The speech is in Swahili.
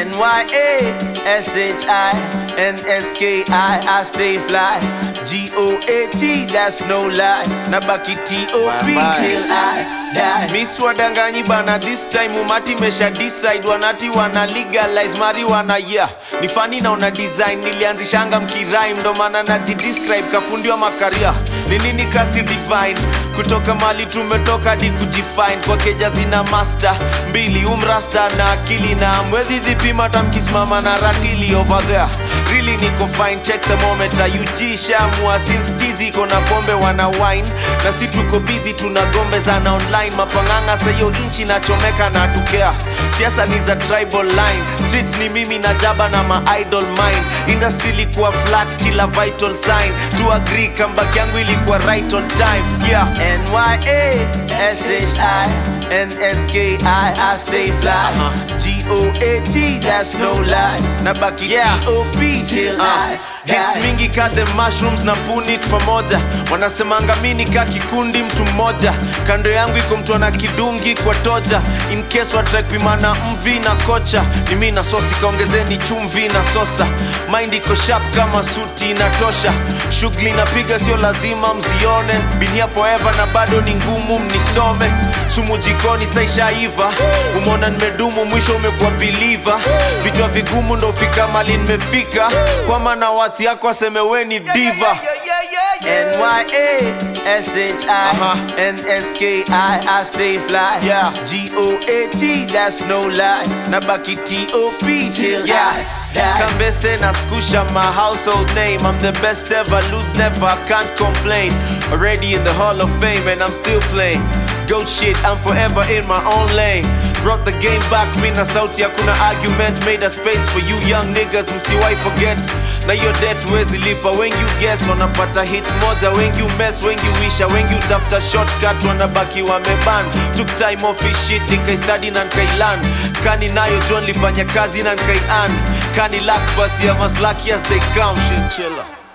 N-Y-A-S-H-I-N-S-K-I I stay fly G-O-A-T that's no lie Nabaki T-O-P till I die Miss wadanganyi bana this time umati mesha decide wanati wana legalize marijuana yeah ni fani na una design nilianzishanga mkirime ndo maana najidescribe kafundiwa makaria ni nini kasi divine kutoka mali tumetoka di kujifine kwa keja zina master mbili umrasta na akili na mwezi zipima tamkisimama na ratili over there really niko fine check the moment UG shamua since tizi iko na pombe wana wine na si tuko busy tuna gombe zana online mapanganga sayo inchi nachomeka na tukea siasa ni za tribal line streets ni mimi na jaba na ma idol mine industry ilikuwa flat kila vital sign to agree comeback yangu ilikuwa right on time yeah N-Y-A-S-H-I-N-S-K-I I stay fly G-O-A-T that's no lie Nabaki Yeah. T-O-P till I Hits die mingi ka the mushrooms na punit pamoja wanasemanga mini ka kikundi mtu mmoja kando yangu iko mtu ana kidungi kwa toja in case watrakpimana mvi na kocha ni mi na sosi kaongezeni chumvi na sosa mind iko sharp kama suti inatosha shughuli napiga sio lazima mzione been here forever na bado ni ngumu mnisome sumu jikoni saishaiva umeona nimedumu mwisho umekuwa biliva vichwa vigumu ndo fika mali nimefika kwa maana wathi yako aseme we ni diva N-Y-A-S-H-I-N-S-K-I I stay fly Yeah. G-O-A-T that's no lie Nabaki T-O-P till Yeah. I die Kambese na skusha my household name I'm the best ever, lose never, I can't complain Already in the hall of fame and I'm still playing Goat shit, I'm forever in my own lane Brought the game back, mi na sauti hakuna argument Made a space for you young niggas, msiwai forget Na your debt wezi lipa, wengi guess Wanapata hit moja, wengi mess, wengi wisha Wengi utafuta shortcut, wanabaki wameban Took time off his shit, nikaistudy na nkailan Kani nayo John lifanya kazi na nkaian Kani luck basi I'm as lucky as they come, shit chiller